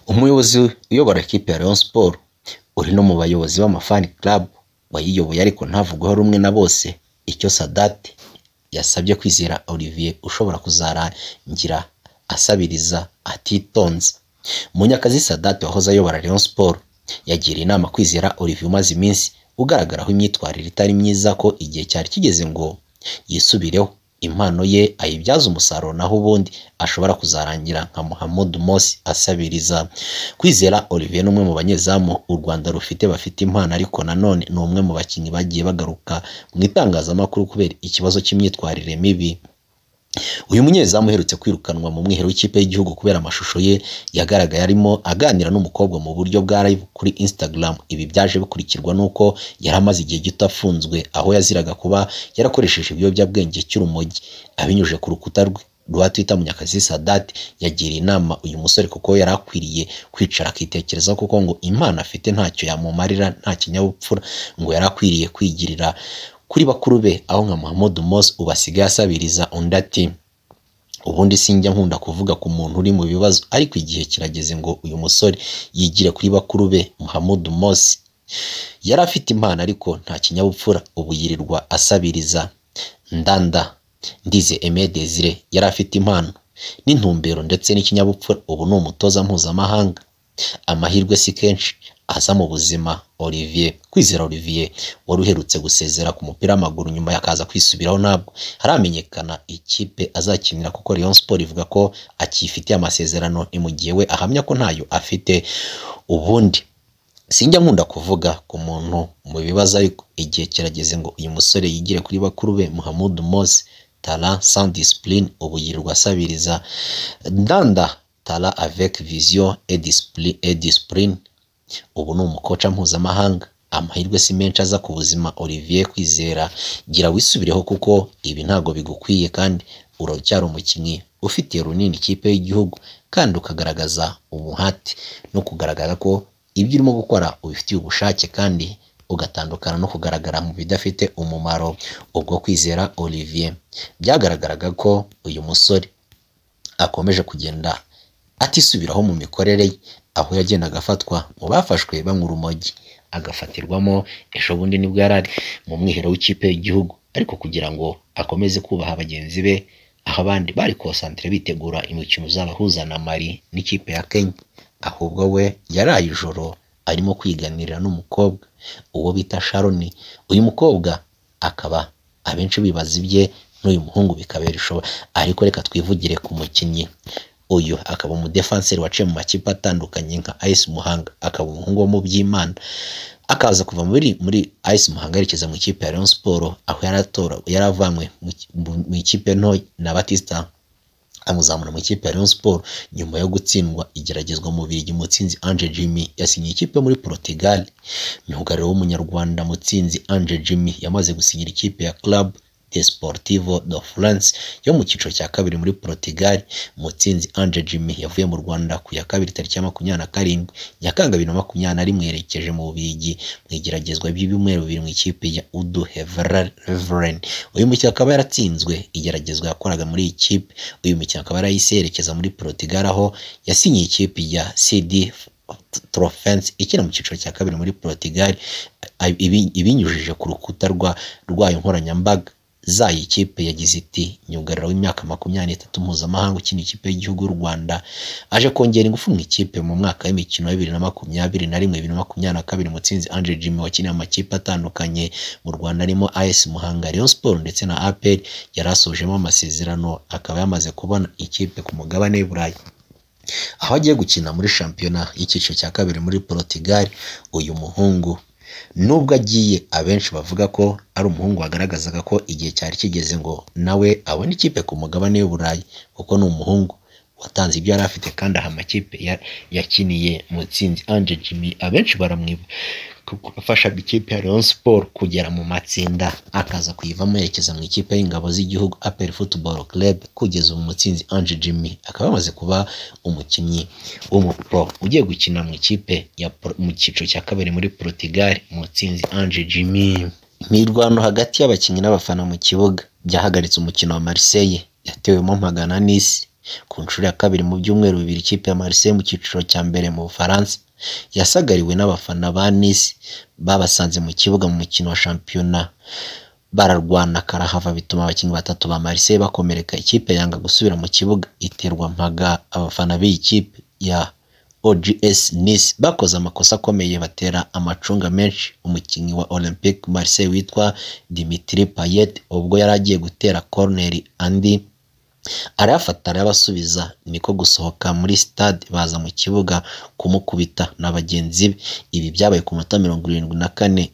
Umuyobozi uyobora ikipe ya Rayon Sports uri no mu bayobozi b'amafani club wayiyoboye ariko ntavugwaho rumwe na bose icyo Sadat yasabye Kwizera Olivier ushobora kuzarangira asabiriza atitonze Munyakazi Sadat wahoze ayobora Rayon Sports yagiriye inama Kwizera Olivier umaze iminsi ugaragaraho imyitwarire itari myiza ko igihe cyari kigeze ngo yisubireho impano ye ayibyaze umusaruro naho ubundi ashobora kuzarangira nka Muhammad Mosi asabiriza Kwizera Olivier ni umwe mu banyezamu u Rwanda rufite bafite impano ariko nanone ni umwe mu bakinnyi bagiye bagaruka mu itangazamakuru kubera ikibazo cy'imyitwarire mibi uyu munyezamu uherutse kwirukanwa mu mwiherero w'ikipe y'igihugu kubera amashusho ye yagaragaye arimo aganira n'umukobwa mu buryo bwa live kuri Instagram ibi byaje bikurikirwa n'uko yari amaze igihe gito afunzwe aho yaziraga kuba yarakoresheje ibiyobyabwenge cy'urumogi abinyujije ku rukuta rwe rwa Twitter Munyakazi Sadat yagiriye inama uyu musore kuko yari akwiriye kwicara akitekerezaho kuko ngo impano afite ntacyo yamumarira nta kinyabupfura ngo yari akwiriye kwigirira kuri bakuru be aho nka Muhammad Mos ubasigaye asabiriza undi ati ubundi sinjya nkunda kuvuga ku muntu uri mu bibazo ariko igihe kirageze ngo uyu musore yigire kuri bakuru be Muhammad Mos yari afite impano ariko nta kinyabupfura ubu yirirwa asabiriza ndanda ndize Aimé Désiré yari afite impano n'intumbero ndetse n'ikinyabupfura ubu ni umutoza mpuzamahanga amahirwe si kenshi aza mu buzima Olivier Kwizera Olivier wari uherutse gusezera ku mupira w'amaguru nyuma yakaza kwisubiraho ntabwo haramenyekana ikipe azakinira kuko Rayon Sports ivuga ko akifitiye amasezerano imugiye we ahamya ko ntayo afite ubundi sinjya nkunda kuvuga ku muntu mu bibazo ariko igihe kirageze ngo uyu musore yigire kuri bakuru be Muhammad Mose Tala sans discipline ubu yirirwa asabiriza Ndanda Tala avec vision et discipline, et discipline ubu ni umukoca mpuzamahanga amahirwe si menshi aza ku buzima Olivier Kwizera gira wisubireho kuko ibi ntabwo bigukwiye kandi uracyari umukinnyi ufitiye runini ikipe y'igihugu kandi ukagaragaza ubuhati no kugaragara ko ibyo urimo gukora ubifitiye ubushake kandi ugatandukana no kugaragara mu bidafite umumaro ubwo kwizera Olivier byagaragaraga ko uyu musore akomeje kugenda atisubiraho mu mikorere ye aho yagendaga afatwa mu bafashwe banywa urumogi agafatirwamo ejo bundi nibwo yari ari mu mwiherero w'ikipe y'igihugu ariko kugira ngo akomeze kubaha bagenzi be aho abandi bari konsantire bitegura imikino uzabahuza na mari n'ikipe ya kenya ahubwo we yaraye ijoro arimo kwiganirira n'umukobwa uwo bita sharoni uyu mukobwa akaba abenshi bibaza ibye n'uyu muhungu bikabera ishobora ariko reka twivugire ku mukinnyi uyu akaba umudefanseri waciye mu makipe atandukanye nka Ice Muhanga akaba umuhungu wo mu by'Imana akaza kuva muri muri Ice Muhanga yerekeza mu ikipe ya Rayon Sports aho yaratora yaravanywe mu ikipe nto na Batista amuzamura mu ikipe ya Rayon Sports nyuma yo gutsindwa igeragezwa mu Bubiligi Mutsinzi Ange Jimmy yasinyiye ikipe muri Portugal myugariro w'umunyarwanda Mutsinzi Ange Jimmy yamaze gusinyira ikipe ya Club de Sportivo de France yo mu cyiciro cya kabiri muri Portugal Mutsinzi Ange Jimmy yavuye mu Rwanda ku ya kabiri tariki ya makumyabiri na karindwi Nyakanga bibiri na makumyabiri na rimwe yerekeje mu Bubiligi mu igeragezwa by'ibyumweru bibiri mu ikipe ya Udu Hevelin uyu mukino akaba yaratsinzwe igeragezwa yakoraga muri iyi kipe uyu mukino akaba yarayise yerekeza muri Portugal aho yasinyiye ikipe ya CD Trofense ikina mu cyiciro cya kabiri muri Portugal ibinyujije ku rukuta rwayo nkoranyambaga zayo ikipe yagize iti nyugariro w'imyaka makumyabiri n'itatu mpuzamahanga ukina ikipe y'igihugu y'u Rwanda aje kongera ingufu mu ikipe mu mwaka w'imikino wa bibiri na makumyabiri na rimwe bibiri na makumyabiri na kabiri mutsinzi Ange Jimmy wakiniye amakipe atandukanye mu Rwanda arimo AS Muhanga Rayon Sports ndetse na APR yari asojemo amasezerano akaba yamaze kubona ikipe ku mugabane w'i Burayi aho agiye gukina muri shampiyona y'icyiciro cya kabiri muri Portugal uyu muhungu nubwo agiye abenshi bavuga ko ari umuhungu wagaragazaga ko igihe cyari kigeze ngo nawe abone ikipe ku mugabane w'uburayi kuko ni umuhungu watanze ibyo yari afite kandi aha amakipe yakiniye mutsinzi Ange Jimmy abenshi baramwiba gufasha ikipe ya Rayon Sport kugera mu matsinda akaza kuyivamo yerekeza mu ikipe y'ingabo z'igihugu APR Football Club kugeza ubu mutsinzi Ange Jimmy akaba yamaze kuba umukinnyi w'umupro ugiye gukina mu ikipe ya mu cyiciro cya kabiri muri Portugal mutsinzi Ange Jimmy imirwano hagati y'abakinnyi n'abafana mu kibuga byahagaritse umukino wa Marseille yatewemo magana n'isi Ku nshuro ya kabiri mu byumweru bibiri ikipe ya Marseille mu cyiciro cya mbere mu Bufaransa yasagariwe n'abafana ba Nice babasanze mu kibuga mu mukino wa shampiyona bararwana karahava bituma abakinnyi batatu ba Marseille bakomereka ikipe yanga gusubira mu kibuga iterwa mpaga abafana b'iyi kipe ya OGS Nice bakoze amakosa akomeye batera amacunga menshi umukinnyi wa Olympique Marseille witwa Dimitri Payet ubwo yari agiye gutera koroneri andi arayafata arayabasubiza niko gusohoka muri stade baza mu kibuga kumukubita na bagenzi be ibi byabaye ku minota mirongo irindwi na kane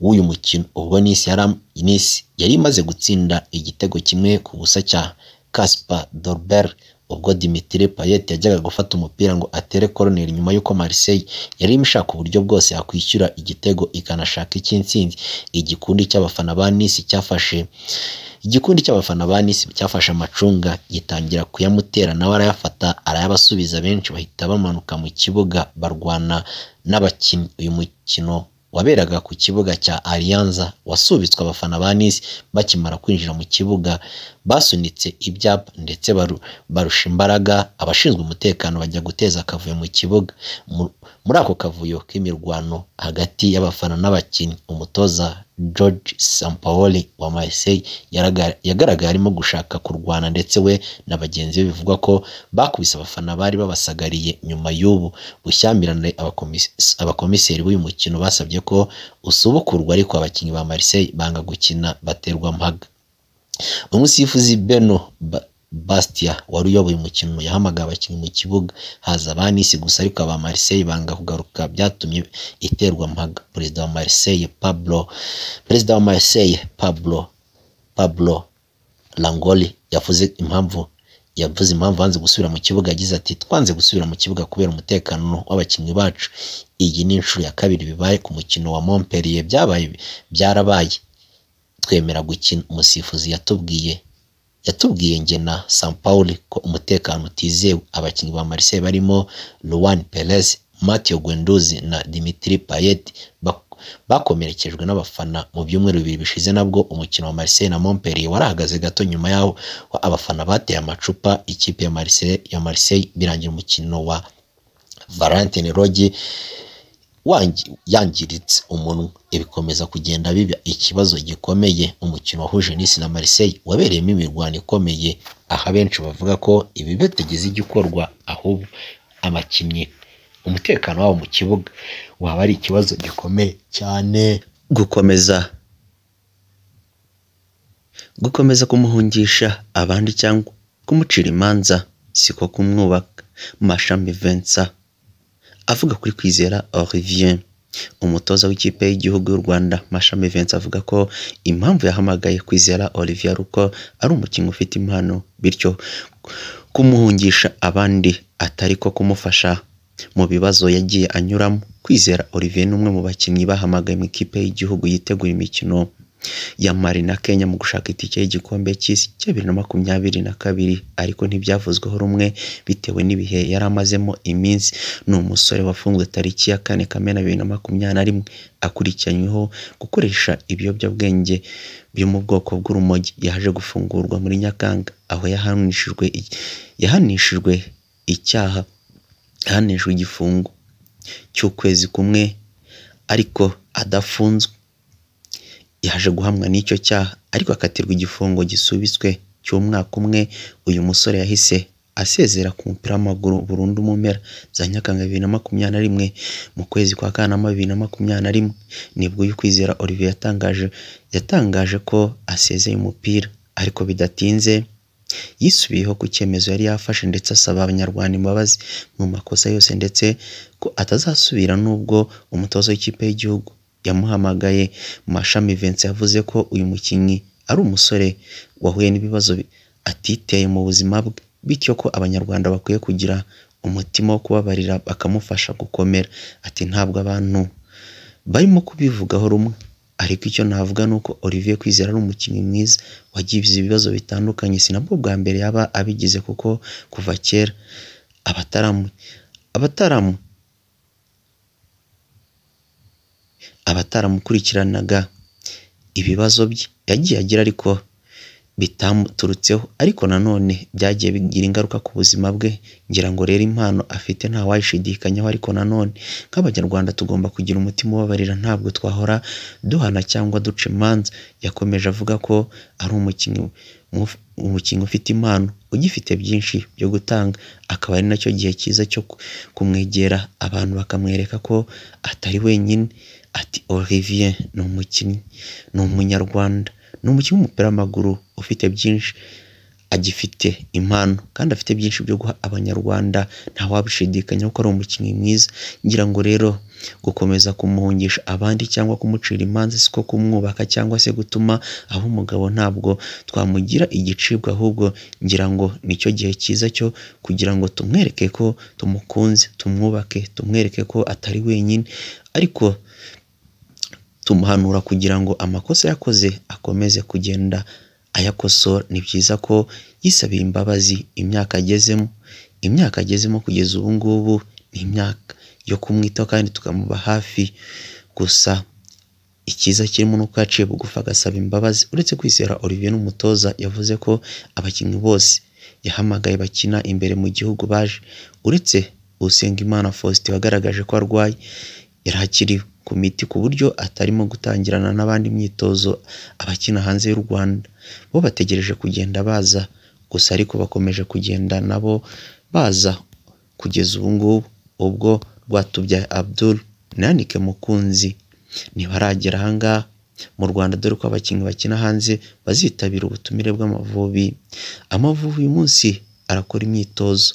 w'uyu mukino ubwo Nice yari Nice yari imaze gutsinda igitego kimwe ku busa cya Casper Dolber ubwo Dimitri Payet yajyaga gufata umupira ngo atere koroneri nyuma y'uko Marseille yari imishaka uburyo bwose yakwishyura igitego ikanashaka icy'intsinzi igikundi cy'abafana ba Nice cyafashe igikundi cy'abafana ba Nice cyafashe amacunga gitangira kuyamutera nawe arayafata arayabasubiza benshi bahita bamanuka mu kibuga barwana n'abakinnyi uyu mukino waberaga ku kibuga cya Alianza wasubitswe abafana ba Nice bakimara kwinjira mu kibuga basunitse ibyapa ndetse baru- barusha imbaraga abashinzwe umutekano bajya guteza akavuyo mu kibuga Mu- muri ako kavuyo k'imirwano hagati y'abafana n'abakinnyi umutoza George Sampaoli wa Marseille yaraga- yagaragaye arimo gushaka kurwana ndetse we na bagenzi be bivugwa ko bakubise abafana bari babasagariye nyuma y'ubu bushyamirane abakomis- abakomiseri b'uyu mukino basabye ko usubukurwa ariko abakinnyi ba Marseille banga gukina baterwa mpaga umusifuzi Beno Ba- Bastia wari uyoboye umukino yahamagaye abakinnyi mu kibuga haza ba Nice gusa ariko aba Marseille banga kugaruka byatumye iterwa mpaga perezida wa Marseille Pablo perezida wa Marseille Pablo Pablo Langoli yavuze impamvu yavuze impamvu banze gusubira mu kibuga yagize ati twanze gusubira mu kibuga kubera umutekano w'abakinnyi bacu iyi ni inshuro ya kabiri bibaye ku mukino wa Montpellier byabaye byarabaye twemera gukina umusifuzi yatubwiye yatubwiye njye na Sampaoli ko umutekano utizewe abakinnyi ba Marseille barimo Luan Perez Mathieu Guendouzi na Dimitri Payet bak- bakomerekejwe n'abafana mu byumweru bibiri bishize nabwo umukino wa Marseille na Montpellier warahagaze gato nyuma yaho abafana bateye amacupa ikipe ya Marseille ya Marseille birangira umukino wa Valentine Rogi wangi- yangiritse umunwa ibikomeza kugenda biba ikibazo gikomeye umukino wahuje Nice na Marseille wabereyemo imirwano ikomeye aha benshi bavuga ko ibi bitagize igikorwa ahubwo abakinnyi umutekano wabo mu kibuga waba ari ikibazo gikomeye cyane gukomeza gukomeza kumuhungisha abandi cyangwa kumucira imanza siko kumwubaka mashami Vincent avuga kuri kwizera Olivier umutoza w'ikipe y'igihugu y'u Rwanda Mashami Vincent avuga ko impamvu yahamagaye kwizera Olivier ari uko ari umukinnyi ufite impano bityo kumuhungisha abandi atari ko kumufasha mu bibazo yagiye anyuramo kwizera Olivier ni umwe mu bakinnyi bahamagaye mu ikipe y'igihugu yitegura imikino ya Mali na Kenya mu gushaka itike y'igikombe cy'isi cya bibiri na makumyabiri na kabiri ariko ntibyavuzweho rumwe bitewe n'ibihe yari amazemo iminsi ni umusore wafunzwe tariki ya kane kamena bibiri na makumyabiri na rimwe akurikiranyweho gukoresha ibiyobyabwenge byo mu bwoko bw'urumogi yaje gufungurwa muri Nyakanga aho yahanishijwe i- yahanishijwe icyaha yahanishijwe igifungo cy'ukwezi kumwe ariko adafunzwe yaje guhamwa n'icyo cyaha ariko akatirwa igifungo gisubitswe cy'umwaka umwe uyu musore yahise asezera ku mupira w'amaguru burundu mu mpera za nyakanga bibiri na makumyabiri na rimwe mu kwezi kwa kanama bibiri na makumyabiri na rimwe nibwo uyu kwizera Olivier yatangaje yatangaje ko asezeye umupira ariko bidatinze yisubiyeho ku cyemezo yari yafashe ndetse asaba abanyarwanda imbabazi mu makosa yose ndetse ko atazasubira nubwo umutoza w'ikipe y'igihugu yamuhamagaye Mashami Vincent yavuze ko uyu mukinnyi ari umusore wahuye n'ibibazo bi- atiteye mu buzima bwe bityo ko abanyarwanda bakwiye kugira umutima wo kubabarira bakamufasha gukomera ati ntabwo abantu barimo kubivugaho rumwe ariko icyo navuga ni uko Olivier Kwizera ari umukinnyi mwiza wagize ibibazo bitandukanye sinabwo bwa mbere yaba abigize kuko kuva kera abataramu abataramu abataramukurikiranagaho ibibazo bye yagiye agira ariko bitamuturutseho ariko nanone byagiye bigira ingaruka ku buzima bwe ngira ngo rero impano afite ntawayishidikanyaho ariko nanone nk'abanyarwanda tugomba kugira umutima ubabarira ntabwo twahora duhana cyangwa duca imanza yakomeje avuga ko ari umukinnyi mu- umukinnyi ufite impano ugifite byinshi byo gutanga akaba ari nacyo gihe cyiza cyo ku- kumwegera abantu bakamwereka ko atari wenyine ati Olivier ni umukinnyi ni umunyarwanda ni umukinnyi w'umupira w'amaguru ufite byinshi agifite impano kandi afite byinshi byo guha abanyarwanda ntawabishidikanyaho ko ari umukinnyi mwiza ngira ngo rero gukomeza kumuhungisha abandi cyangwa kumucira imanza siko kumwubaka cyangwa se gutuma aho umugabo ntabwo twamugira igicibwa ahubwo ngira ngo nicyo gihe cyiza cyo kugira ngo tumwereke ko tumukunze tumwubake tumwereke ko atari wenyine ariko tumuhanura kugira ngo amakosa yakoze akomeze kugenda ayakosora ni byiza ko yisabiye imbabazi imyaka agezemo imyaka agezemo kugeza ubu ngubu ni imyaka yo kumwitaho kandi tukamuba hafi gusa ikiza kirimo nuko yaciye bugufi agasaba imbabazi uretse kwizera Olivier n'umutoza yavuze ko abakinnyi bose yahamagaye bakina imbere mu gihugu baje uretse Usengimana Faustin wagaragaje ko arwaye yari akiri ku miti ku buryo atarimo gutangirana n'abandi imyitozo abakina hanze y'u Rwanda bo bategereje kugenda baza gusa ariko bakomeje kugenda nabo baza kugeza ubu ngubu ubwo Rwatubyaye Abdul nanike mukunzi ntibaragera ahangaha mu Rwanda dore ko abakinnyi bakina hanze bazitabira ubutumire bw'Amavubi Amavubi uyu munsi arakora imyitozo